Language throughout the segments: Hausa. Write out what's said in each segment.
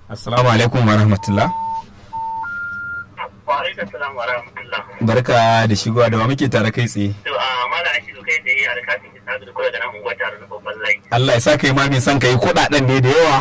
Assalamu alaikum wa rahmatullah. Wa alaikum salam wa rahmatullah. Barka da shigowa da wa muke tare kai tsaye. To a mala ake so kai da yi alkafin ki sadu da kula da nan unguwa tare da babban layi. Allah ya sa kai ma mai son kai kuɗaɗen ne da yawa.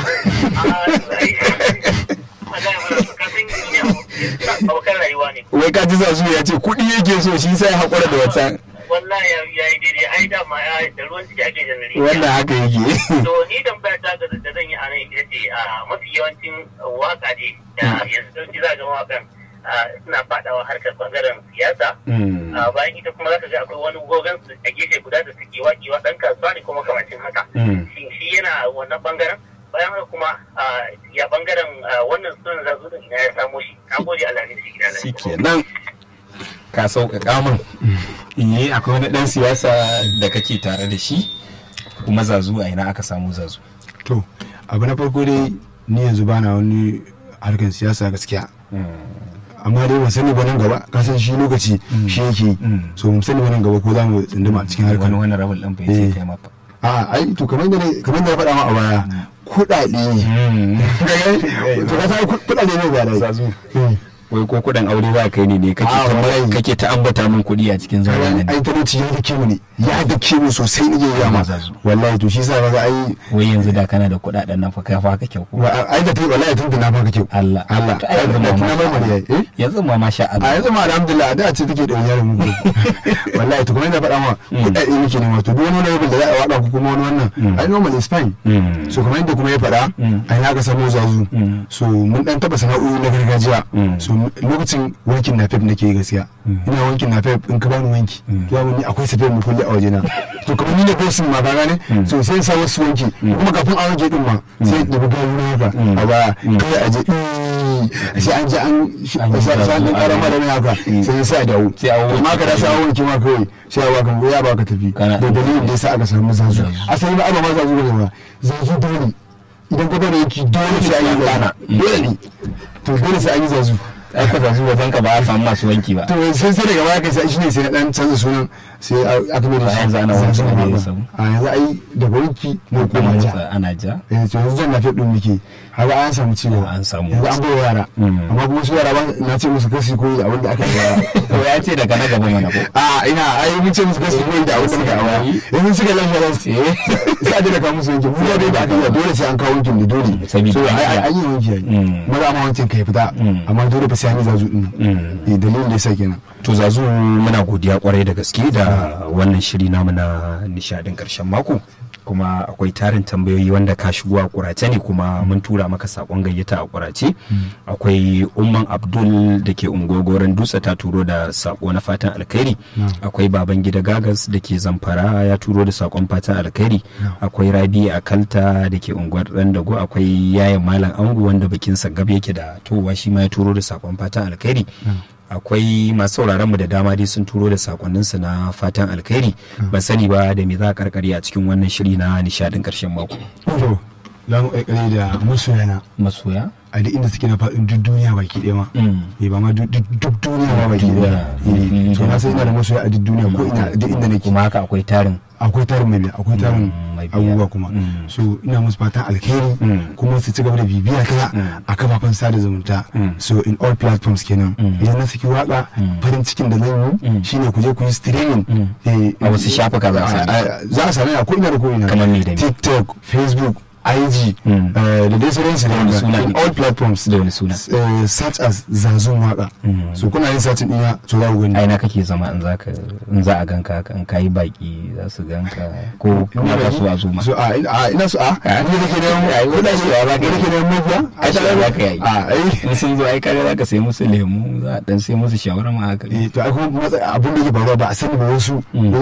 Abokan rayuwa ne. Wai ka ji zazu ya ce kuɗi yake so shi sai ya haƙura da wata. Wallahi ya yi daidai ai dama ya da ruwan ciki ake jan rijiya. Wannan haka yake. To ni tambaya ta ga da zan yi a nan ita ce a mafi yawancin waka ne da yanzu sauki za ga mawakan suna faɗawa harkar bangaren siyasa. a bayan ita kuma zaka ga akwai wani gogon su a gefe guda da suke wakewa dan kasuwa ne kuma kamacin haka shi shi yana wannan bangaren bayan haka kuma ya bangaren wannan sunan zazu din ina ya samo shi na gode Allah ne da shi gida Shi kenan ka sauƙaƙa min. Eh akwai wani ɗan siyasa da kake tare da shi kuma zazu a ina aka samu zazu. to abu na farko dai ni yanzu bana wani harkar siyasa gaskiya amma dai ban sani ba nan gaba ka san shi lokaci shi yake yi. so mun sani ba nan gaba ko za mu tsinduma a cikin harkar Wani wani rabin ɗan bai ce kai ma fa. a ai to kamar da ne- kamar da ya faɗa ma a baya kuɗaɗe to ka san kuɗaɗe ne ba dai Zazu. Wai ko kuɗin aure za ka yi ne ne kake Ah, ta- wallahi. kake ta ambata min kuɗi a cikin zaura ne. ai talauci ya dake mu ne ya dake mu sosai ne ya ma Zazu. wallahi to shi sa kaga ai Wai yanzu da kana da kuɗaɗen nan fa kai fa ka kyau ko. wa- ai da tai wallahi tun da na baka kyau Allah. Allah To ai yanzu da ma tuna masha mai mari Allah. eh Yanzu ma masha a Allah. yanzu ma alhamdulillah da ce take da yaron mu wallahi to kuma ina faɗa ma kuɗaɗe muke nema to duk wani level da za a wada ku kuma wani wannan ai normal is fine Mm. so kamar yadda kuma ya faɗa ai na ga samu zazu so mun dan taba sana'o'i na gargajiya so lokacin wankin nafef nake yi gaskiya ina wankin nafef in ka bani wanki to ni akwai safiyar mu kulli a wajena to kamar ni da bosin ma ka gane so sai in sa wasu wanki kuma kafin a wanke din ma sai da buga na haka a baya kai a je "Ii", sai an je an An yi sai sai an zazu, kara an ma da mai haka sai sai a dawo Sai a wanke to ma ka da sai a wanke ma kawai sai a baka ya baka tafi Kana- da dalilin da yasa aka samu zazu Zazu. asali ba aba ma zazu ne ba zazu dole idan ka bada yanki dole sai an yi zana dole ne to dole sai an yi zazu Ai ka zazu wajen ka ba a samu masu wanki ba. to sai sai daga baya kai sai shine sai na dan canza sunan sai aka mai da shi Yanzu ana zazu wanki ne ba. ya samu. a yanzu ai daga wanki mu Kuma koma ja motsa ana ja. eh to yanzu zan nafi din muke haka an samu ci gaba An samu. yanzu an bai yara amma kuma su yara ba na ce musu kasi koyi da abin da aka yi yara To ya ce daga na gaba mana ko. a ina ai mun ce musu kasi koyi da abin da aka yi yara yanzu suka lafiya da su sai a je da kawo musu wankin mu da dai da aka yi dole sai an kawo wankin da dole Sabida so ai iya. ai an yi wanki ai Mm. maza ma wankin kai fita amma dole fa sai an yi zazu din nan eh dalilin da yasa kenan To zazu muna godiya kwarai da gaske da wannan shiri namu na nishadin karshen mako. kuma akwai tarin tambayoyi wanda ka shigo a kurace ne kuma mun tura maka sakon gayyata a kurace akwai umman abdul da ke ungogoron dutse ta turo da sako na fatan alkhairi akwai baban gida gagas da ke zamfara ya turo da sakon fatan alkhairi akwai rabi akalta da ke unguwar dan dago akwai yayan malam angu wanda bakinsa gab yake da towa shi ma ya turo da sakon fatan alkhairi akwai masu sauraron mu da dama dai sun turo da sakonninsu na fatan alkhairi ban sani ba da me za a karkare a cikin wannan shiri na nishadin karshen mako to za mu ƙarƙare da masoyana masoya a duk inda suke na faɗin duk duniya baki ɗaya ma eh ba ma duk duk duniya ma baki ɗaya eh to na sai ina da masoya a duk duniya ko ina duk inda nake kuma haka akwai tarin akwai tarin mai biya akwai tarin mai biya. abubuwa kuma so ina musu fatan alheri kuma su ci gaba da bibiya ta a kafafen sada zumunta so in all platforms kenan idan na saki waka farin cikin da zan yi shine ku je ku yi streaming eh, A wasu shafuka za a same a- a- za a same a ko ina da ko ina Kamar me da me? tiktok facebook IG eh, da dai sauransu wani da suna in ne? all platforms Da wani suna? eh, such as zazun waka so kuna yin satin ɗina to za ku gani aina kake zama in zaka in za a ganka haka in kayi baki za su ganka ko kuma ka so a zo ma so a ina a, ina so a Ah. ni da ke da Ai, kuɗa wani su so a za ka ni da yi. ke da mabiya ai shi za ka yi a ai in sun zo ai kare za ka sai musu lemu za a dan sai musu shawarma haka eh, to ai kuma matsa- abin da ke faruwa ba a sani ba wasu